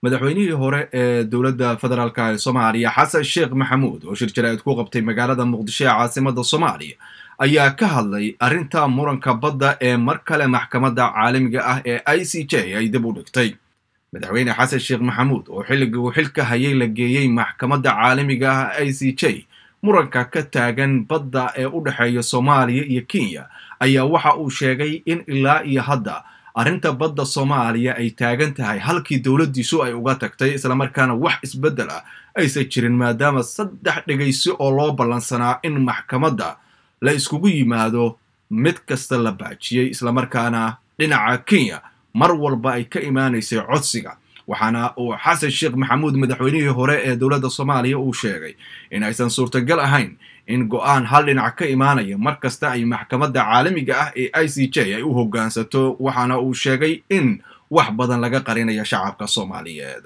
madaxweynihii hore ee dowladda federaalk ee soomaaliya xasan sheekh maxamuud oo shir jaraa'id ku qabtay magaalada muqdisho ee caasimada soomaaliya ayaa ka hadlay arrinta muranka badda ee mar kale maxkamadda caalamiga ah ee i c j ay dib u dhigtay madaxweyne xasan sheekh maxamuud oo xilligii uu xilka hayay la geeyey maxkamadda caalamiga ah i c j muranka ka taagan badda ee u dhexeeya soomaaliya iyo kenya ayaa waxa uu sheegay in ilaa iyo hadda arrinta badda soomaaliya ay taagan tahay halkii dowladdiisu ay uga tagtay islamarkaana wax isbeddel ah aysan jirin maadaama saddex dhegaysi oo loo ballansanaa in maxkamadda la iskugu yimaado mid kasta la baajiyey islamarkaana dhinaca kenya mar walba ay ka imaanaysay codsiga waxaana uu xasan sheekh maxamuud madaxweynihii hore ee dowladda soomaaliya uu sheegay in aysan suurtagal ahayn in go-aan hal dhinac ka imaanaya mar kasta ay maxkamadda caalamiga ah ee i c j ay u hoggaansato waxaana uu sheegay in wax badan laga qarinayo shacabka soomaaliyeed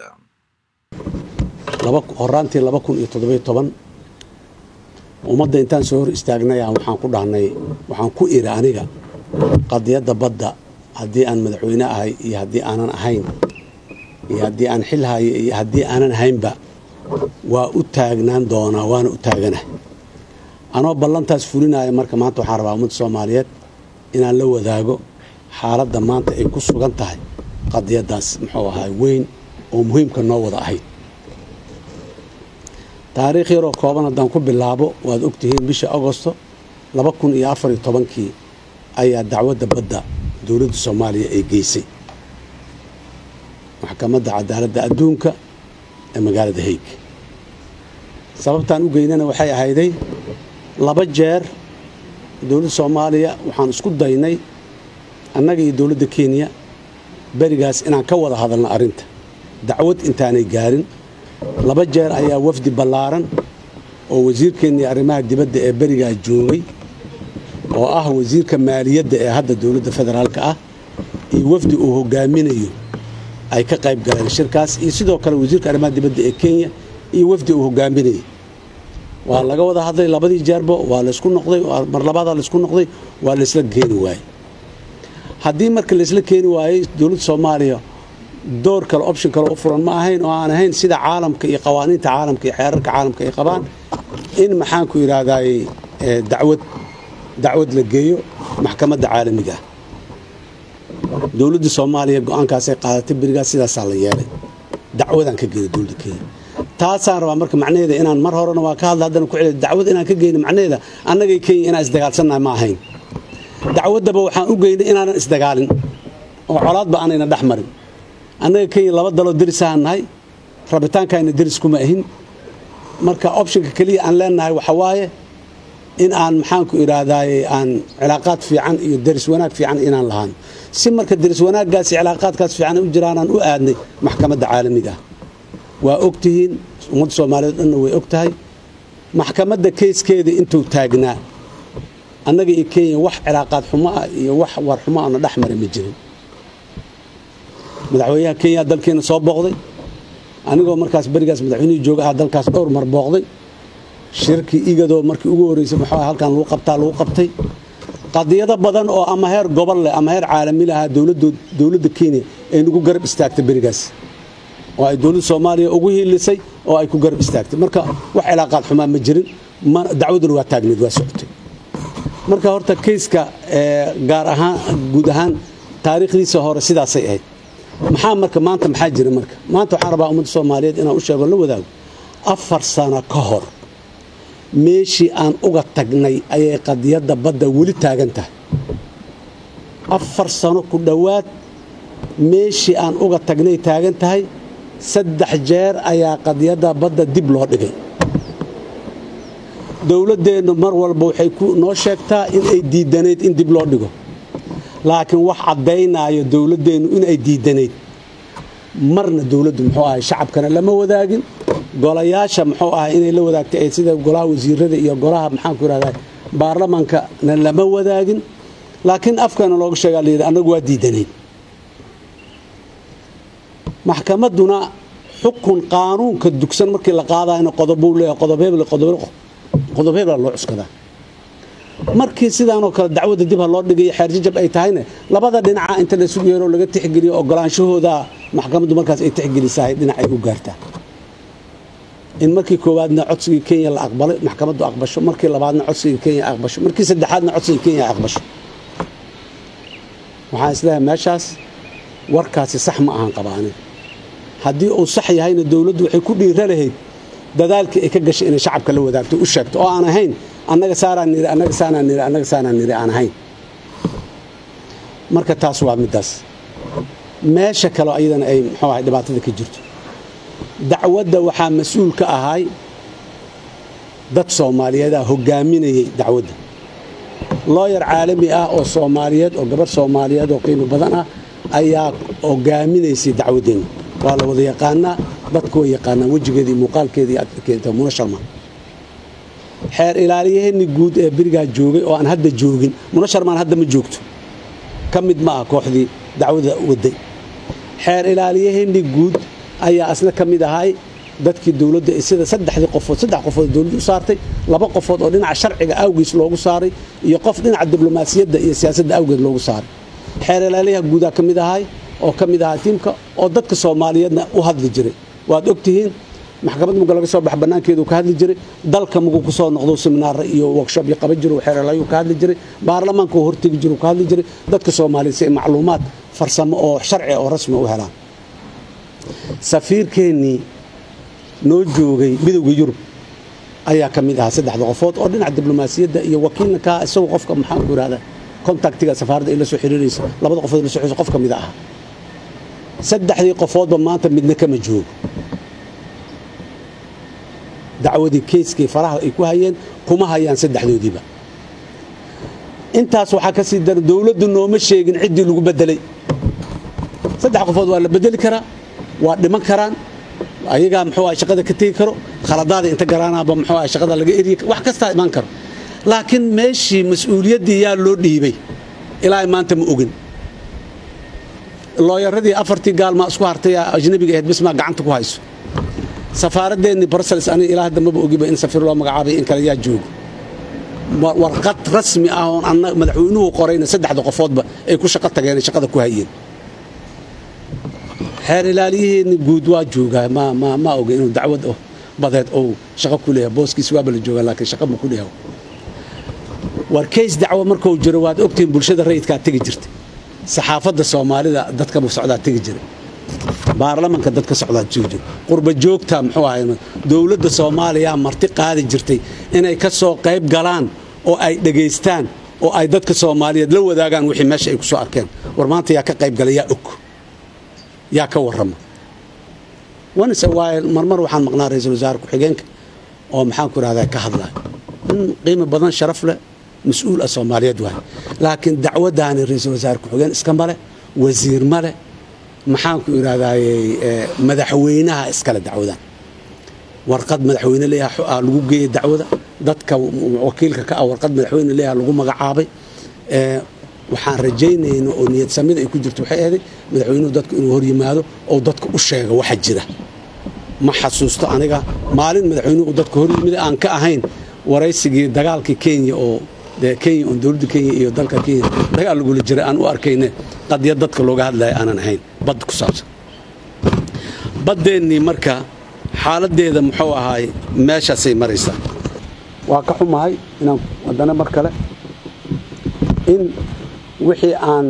horaantii laba kun iyo toddobiyo toban ummadda intaan soo hor istaagnaya waxaan ku dhahnay waxaan ku iri aniga qadiyadda badda haddii aan madaxweyne ahay iyo haddii aanan ahayn iyo haddii aan xil hayo iyo haddii aanan ahaynba waa u taagnaan doonaa waana u taagana anoo ballantaas fulinaya marka maanta waxaan rabaa ummadda soomaaliyeed inaan la wadaago xaaladda maanta ay ku sugan tahay qadiyaddaas muxuu ahaa weyn oo muhiimka noo wada ahayd taariikh yaroo kooban haddaan ku bilaabo waad ogtihiin bisha agosto laba kun iyo afar iyo tobankii ayaa dacwadda badda dowladda soomaaliya ay geysay maxkamadda cadaaladda adduunka ee magaalada haig sababtaan u geynana waxay ahayday laba jeer dowladda soomaaliya waxaan isku daynay annaga iyo dowladda kenya berigaas inaan ka wada hadalno arrinta dacwad intaanay gaarin laba jeer ayaa wafdi ballaaran oo wasiirkeennii arrimaha dibadda ee berigaa joogay oo ah wasiirka maaliyadda ee hadda dowladda federaalka ah iyo wafdi uu hogaaminayo ay ka qayb galeen shirkaas iyo sidoo kale wasiirka arrimaha dibadda ee kenya iyo wafdi uu hogaaminayay waa laga wada hadlay labadii jeerbo waa laysku noqday mar labaadaa laysku noqday waa laysla keeni waayey haddii marka laysla keeni waayey dowladda soomaaliya door kale option kale u furan ma ahayn oo aan ahayn sida caalamka iyo qawaaniinta caalamka iyo xeerarka caalamka ay qabaan in maxaanku yidhaahdaay dacwad dacwad la geeyo maxkamadda caalamiga ah dowladda soomaaliya go-aankaasay qaadatay berigaas sidaasaa la yeelay dacwadaan ka geynay dowladda kenya taasaan rabaa marka macnaheeda inaan mar horena waa ka hadla haddana ku celiya dacwad inaan ka geyno macnaheeda annagay kenya inaan isdagaalsannahay ma ahayn dacwaddaba waxaan u geynay inaanan isdagaalin oo colaadba aanayna dhex marin annaga kenya laba daloo derisahaan nahay rabitaankayna deris kuma ahin marka optionka keliya aan leenahay waxa waaye in aan maxaanku idhaahdaye aan cilaaqaad fiican iyo deris wanaag fiican inaan lahaan si marka deris wanaaggaas iyo cilaaqaadkaas fiican u jiraanaan u aadnay maxkamadda caalamiga ah waa og tihiin ummadda soomaaliyeed dhanna way og tahay maxkamadda keyskeeda intuu taagnaa annaga iyo kenya wax cilaaqaad xumo ah iyo wax war xumo ana dhex mara ma jirin madaxweynaha kenya dalkeena soo booqday anigoo markaas berigaas madaxweynihii jooga ah dalkaas dhowr mar booqday shirkii igadoo markii ugu horreysay muxuu halkan lagu qabtaa lagu qabtay qadiyado badan oo ama heer gobol leh ama heer caalami lahaa dowladda kenya ay nagu garab istaagtay berigaas oo ay dowladda soomaaliya ugu hiilisay oo ay ku garab istaagtay marka wax cilaaqaad xumaa ma jirin dacwaduna waa taagneed waa socotay marka horta keyska gaar ahaan guud ahaan taariikhdiisa hore sidaasay ahayd maxaa marka maanta maxaa jira marka maanta waxaan rabaa ummadda soomaaliyeed inaan u sheego la wadaago afar sano ka hor meeshii aan uga tagnay ayay qadiyadda badda weli taagan tahay afar sano ku dhowaad meeshii aan uga tagnay taagan tahay saddex jeer ayaa qadiyadda badda dib loo dhigay dowladdeennu mar walba waxay noo sheegtaa in ay diidanayd in dib loo dhigo laakiin wax caddaynaayo dowladdeennu inay diidanayd marna dowladdu muxuu ahay shacabkana lama wadaagin golayaasha muxuu ahay inay la wadaagtay sida golaha wasiirada iyo golaha maxaanku yidhahdaa baarlamaankana lama wadaagin laakiin afkana looga sheegaa layidhi annagu waa diidanayn maxkamadduna xukun qaanuunka dugsan markii la qaadayna qodobuu leeyahay qodob hebel qodob hebela loo cuskadaa markii sidaanoo kale dacwadda dib ha loo dhigay xeerjajab ay tahayna labada dhinaca inta laysugu yeero laga tixgeliyo ogolaanshahooda maxkamaddu markaas ay tixgelisahay dhinac ay u gaartaa in markii koowaadna codsigii kenya la aqbalay maxkamaddu aqbasho markii labaadna codsigii kenya aqbasho markii saddexaadna codsigii kenya aqbasho waxaan isleeyahay meeshaas warkaasi sax ma ahan qabaanin haddii uu sax yahayna dowladdu waxay ku dhiira lahayd dadaalkii ay ka gashay inay shacabka la wadaagto u sheegto oo aan ahayn annaga saaraan niri annaga saanaan niri annaga saanaan niri aan ahayn marka taas waa middaas meesha kaleo ayadana ay muxuu ahay dhibaatada ka jirto dacwadda waxaa mas-uul ka ahay dad soomaaliyeedaa hogaaminayay dacwadda looyar caalami ah oo soomaaliyeed oo gabarh soomaaliyeed oo qiimo badan ah ayaa hogaaminaysay dacwaddeenna waa la wada yaqaanaa dadku way yaqaanaan wejigeedii muuqaalkeedii aad keenta muna sharma xeer ilaaliyaheenni guud ee berigaa joogay oo aan hadda joogin muna sharmaan hadda ma joogto ka mid ma ah kooxdii dacwada waday xeer ilaaliyaheenni guud ayaa asna ka mid ahay dadkii dowladda sida saddexdii qofood saddex qofood dowladda u saartay laba qofood oo dhinaca sharciga awgiis loogu saaray iyo qof dhinaca diblomaasiyadda iyo siyaasadda awgeed loogu saaray xeer ilaaliyaha guudaa ka mid ahay oo ka mid ahaa tiimka oo dadka soomaaliyeedna u hadli jiray waad ogtihiin maxkamad muga laga soo bax bannaankeedu ka hadli jiray dalka mugu ku soo noqdo seminaara iyo workshop iyo qaban jiro xeer ilaaliyuu ka hadli jiray baarlamaanka uu hortegi jiro ka hadli jiray dadka soomaaliyeed si ay macluumaad farsamo oo sharci oo rasmi u helaan safiirkeennii noo joogay midowda yurub ayaa ka mid ahaa saddexda qofood oo dhinaca diblomaasiyadda iyo wakiilna ka isagoo qofka maxaan ku ihahda contactiga safaaradda ay la soo xiriiraysa labada qofood la soo xiriiraysa qof ka mid ahaa saddexdii qofoodba maanta midna kama joogo dacwadii keyskii faraha ay ku hayeen kuma hayaan saddexdoodiiba intaas waxaa ka sii dara dowladdu nooma sheegin ciddii lagu bedelay saddex qofood waa la bedeli karaa waa dhiman karaan ayagaa muxuu ah shaqada ka tegi karo khaladaada inta garaanaaba muxuu ah shaqada laga eryi wax kastaa imaan karo laakiin meeshii mas-uuliyaddii yaa loo dhiibay ilaa maanta ma ogin looyaradii afartii gaalmaa isku hartay ajnabiga ahayd bismaa gacanta ku hayso safaaradeennii brussels aniga ilaa hadda maba ogiba in safiir loo magacaabay in kale yaa joogo warqad rasmi ah oon anna madaxweynuhu qorayna saddexda qofoodba ay ku shaqo tageen ay shaqada ku hayeen xeer ilaaliyaheenni guud waa joogaa ma ma ma oga inuu dacwad oh badeed ou shaqo ku leeyahay booskiis waaba la joogaa laakiin shaqo ma ku leeyahay war kays dacwo markuu jiro waad ogtihiin bulshada rayidkaa tegi jirtay saxaafadda soomaalida dadka socdaa tegi jiray baarlamanka dadka socdaa joogi jira qurba joogta muxuu ahay dowladda soomaaliya marti qaadi jirtay inay ka soo qayb galaan oo ay dhegaystaan oo ay dadka soomaaliyeed la wadaagaan wixii meesha ay ku soo arkeen war maanta yaa ka qayb gala yaa og yaa ka warrama wanise waaye marmar waxaan maqnaa ra-iisul wasaare ku-xigeenka oo maxaan ku ihahdaa ka hadlaya in qiimo badan sharaf leh mas-uul ah soomaaliyeed waaye laakiin dacwaddaani ra-iisul wasaare ku-xigeen iska male wasiir male maxaan ku idhahdaaye madaxweynaha iskale dacwadan warqad madaxweyne leeyaha lagu geeyey dacwada dadka wakiilka ka ah warqad madaxweyne leeyaha lagu magacaabay waxaan rajaynayna oo niyad samida ay ku jirto waxay ahaday madaxweynuhu dadku inuu hor yimaado oo dadka u sheega waxa jira ma xasuusto aniga maalin madaxweynuhu dadka hor yimida aan ka ahayn waraysigii dagaalkii kenya oo dee kenya oon dowladda kenya iyo dalka kenya dagaal lagula jiray aan u arkayne qadiyad dadka looga hadlaya aanan ahayn badda ku saabsan baddeennii marka xaaladdeeda muxuu ahaay meeshaasay maraysaa waa ka xumahay inaan haddana mar kale in wixii aan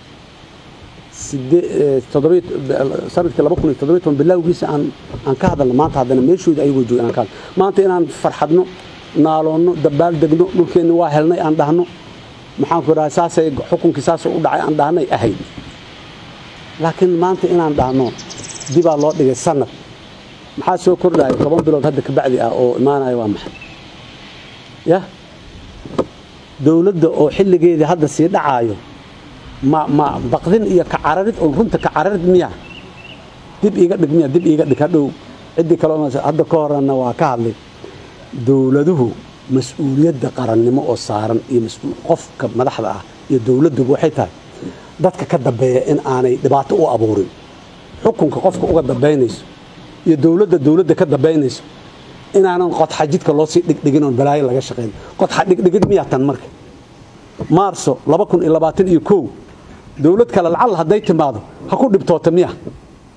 sanadkii bilowgiisa aan ka hadalno maanta haddana meeshooda ayagoo jooga inaan ka hadlo maanta inaan farxadno naaloonno dabaal degno dhulkeenni waa helnay aan dhahno maxaan ku idhaha saasay xukunkii saasoo u dhacay aan dhahnay ahayd laakiin maanta inaan dhahno dibaa loo dhigay sanad maxaa soo kordhaya toban bilood hadda ka bacdi ah oo imaanaya waa maxay yah dowladda oo xilligeedii hadda sii dhacaayo ma ma baqdin iyo kacararid oo runta kacararid miya dib iiga dhig miya dib iiga dhig hadhow ciddii kale hadda ka horena waa ka hadlay dowladuhu mas-uuliyadda qarannimo oo saaran iyo qofka madaxda ah iyo dowladduba waxay tahay dadka ka dambeeya in aanay dhibaato u abuurin xukunka qofka uga dambaynayso iyo dowladda dowladda ka dambaynayso inaanan qodxa jidka loo sii dhigdhigin oon balaayo laga shaqayn qodxa dhigdhigid miyaa tan marka maarso iyo kow dowlad kale lacal hadday timaado ha ku dhibtoota miya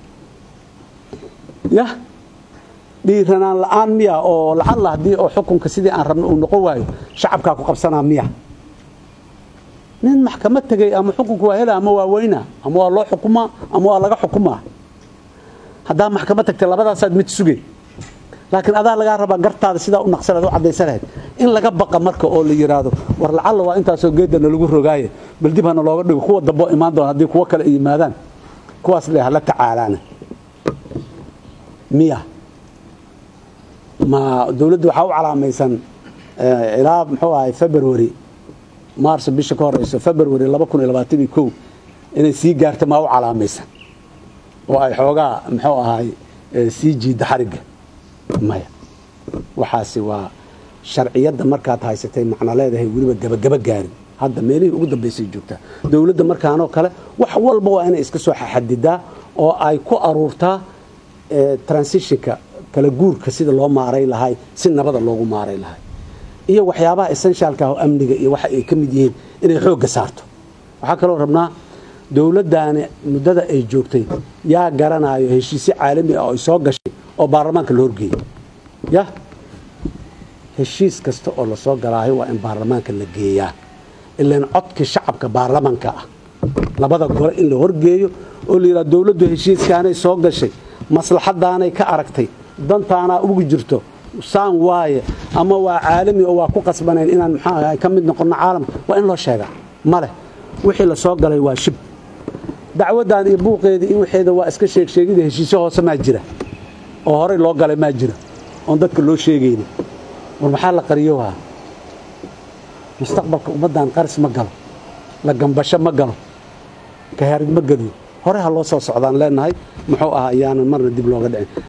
yah dhiiranaan la-aan miya oo lacalla haddii oo xukunka sidii aan rabno uu noqon waayo shacabkaa ku qabsanaa miya nin maxkamad tegay ama xukunka waa hela ama waa weyna ama waa loo xukumaa ama waa laga xukumaa haddaa maxkamad tagtay labadaasaad mid sugay laakiin adaa lagaa rabaa gartaada sidaa u naqsanaad u caddaysan lahayd in laga baqa marka oo la yidhaahdo war lacalla waa intaasoo geedana lagu rogaaye bal dib hana looga dhigo kuwa damboo imaan doona haddii kuwo kale ay yimaadaan kuwaas le hala tacaalaana miya ma dowladda waxaa u calaamaysan ilaa muxuu ahay february maarso bisha ka horeyso february laba kun iyo labaatan iyo kow inay sii gaarta maa u calaamaysan oo ay xoogaa muxuu ahay sii jiidda xarigga maya waxaasi waa sharciyadda markaad haysatay macno leedahay weliba gabagaba gaarin hadda meelihii ugu dambaysay joogtaa dowladda markaanoo kale wax walba waa inay iska soo xadidaa oo ay ku aruurtaa transitionka kala guurka sida loo maaray lahay si nabada loogu maaray lahay iyo waxyaabaha essentialka ah oo amniga iyo waxa ay ka mid yihiin inay xoogga saarto waxaa kaloo rabnaa dowladdaani muddada ay joogtay yaa garanayo heshiisyo caalami ah oo ay soo gashay oo baarlamaanka la horgeeyey yah heshiis kasta oo lasoo galaayo waa in baarlamaanka la geeyaa ilaan codkii shacabka baarlamaanka ah labada gole in la horgeeyo oo la yidhaha dowladdu heshiiskaanay soo gashay maslaxadaanay ka aragtay dantaanaa ugu jirto saan waaye ama waa caalami oo waa ku qasbanayn inaan maxaa ka mid noqonno caalamka waa in loo sheegaa maleh wixii la soo galay waa shib dacwaddan iyo buuqeedii iyo waxeeda waa iska sheegsheegida heshiisyo hoose maa jira oo horey loo galay maa jira oon dadka loo sheegaynin war maxaa la qariyohaa mustaqbalka ummaddan qaris ma galo la gambasho ma galo kahaarid ma geliyo hore ha loo soo socdaan leenahay muxuu ahaa ayaanan marna dib looga dhicin